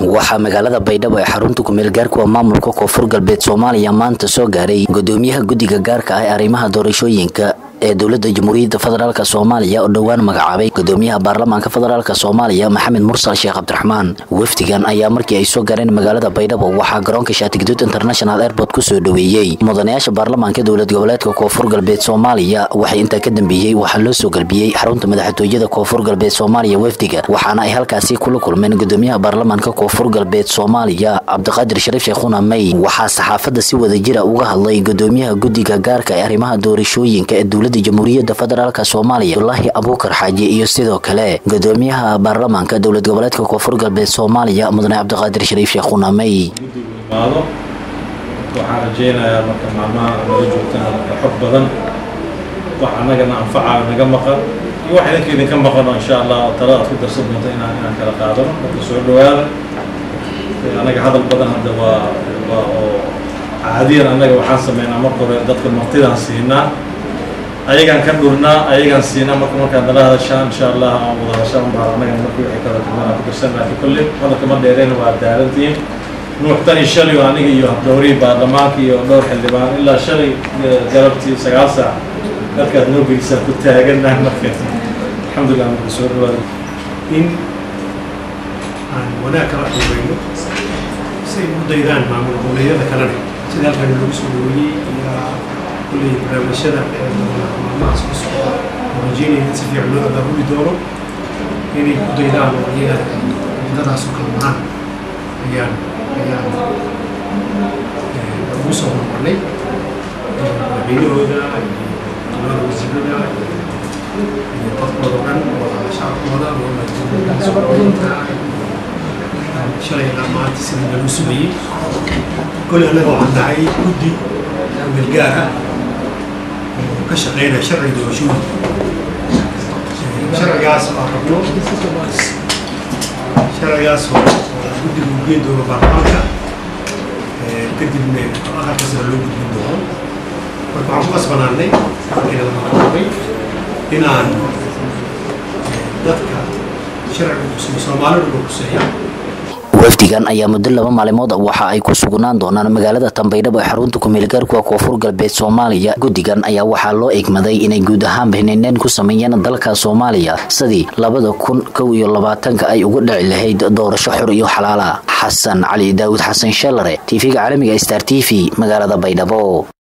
waxaa magaalada baydhabo ee xarunta kumeel gaarkuwa maamulka koonfur galbeed soomaaliya maanta soo gaaray gudoomiyaha guddiga gaarka ah ee arrimaha doorashooyinka ee dowlada jamhuuriyadda federaalk soomaaliya oo dhowaan magacaabay gudoomiyaha baarlamaanka federaalk soomaaliya maxamed mursal sheekh cabdiraxmaan wafdigan ayaa markii ay soo gaareen magaalada baydhabo waxaa garoonka shaatigaduud international airport kusoo dhoweeyey mudanayaasha baarlamaanka dowlad goboleedka koonfur galbeed soomaaliya waxay intaa ka dambeeyey waxaa loo soo galbiyey xarunta madaxtooyada koonfur galbeed soomaaliya wafdiga waxaana ay halkaasi kula kulmeen gudoomiyaha baarlamaanka koonfur galbeed soomaaliya cabdiqaadir shariif sheekhuna may waxaa saxaafadda si wadajira uga hadlay gudoomiyaha guddiga gaarka ee arrimaha doorashooyinka ee dowlada jamhuuriyadda federaalk soomaaliya abdulaahi abuukar xaaji iyo sidoo kale gudoomiyaha baarlamaanka dowlad goboleedka koonfur galbeed soomaaliya mudane cabdiqaadir shariif sheekhuna may imaado waxaan rajaynayaa marka maalmaha nala joogtaan xog badan wax annagana anfaca naga maqan iyo wax idinka idinka maqano insha allah tala aad ku darsan doonto inaan inaan kala qaadano marka soo dhawaada annaga hadal badan hadda waa waa oo caadiyan annaga waxaan sameynaa marka hore dadka martidaan siinaa ayagaan ka dhurnaa ayagaan siinaa marka markaad nala hadashaan insha allah aan wada hadashaan baa annaga markii waxay kala duwanaa ku darsan laakiin kolley hadalka ma dheereen waa daalantiin nuux tan iyo shalay oo aniga iyo habdhowrihii baarlamaanka iyo dhowr xildhibaan ilaa shalay galabtii sagaal saac dalkaad noo geysaan ku taagannahay marka alxamdulillah marka soo dhawaada in aan wanaag kala xoobayno si ay u daydaan maamul goboleedyada kalena sida halkan lagu soo dhaweeyey iyo kulley barnaamijyada maalmahaas ku socda oo rajeynaya in si fiican loo abaabuli doono inay ku daydaan oo iyaga wadadaas oo kala maraan ayaan ayaan ugu soo hormarnay madaxweynahooda iyo dowlada wasiirada iyo dadkooda o dhan oo shacabkooda ooasoooyinka shalay ilaa maanta sidii lagu sugayey kole annaga waxaan nahay guddi melgaar ah oo ka shaqeynaya sharciga doorashooyinka sharcigaas oo rabno sharcigaas oo guddiga uu geen doono baarlamaanka kadibna aqalka sare loo gudbin doono marka waxaan ku qasbanaanay markiina la magacaabay inaan dadka sharciga kusiyo soomaalida loo kuseeya wafdigan ayaa muddo laba maalimood waxa ay ku sugnaan doonaan magaalada tambaydhabo ee xarunta kumeelgaarkuwa koonfur galbeed soomaaliya guddigan ayaa waxaa loo egmaday inay guud ahaanba hinindeen ku sameeyeen dalka soomaaliya sidii labada kun kow iyo labaatanka ay uga dhici lahayd doorasho xor iyo xalaala xasan cali daawud xasan shalare tv-ga caalamiga star t v magaalada baydhabo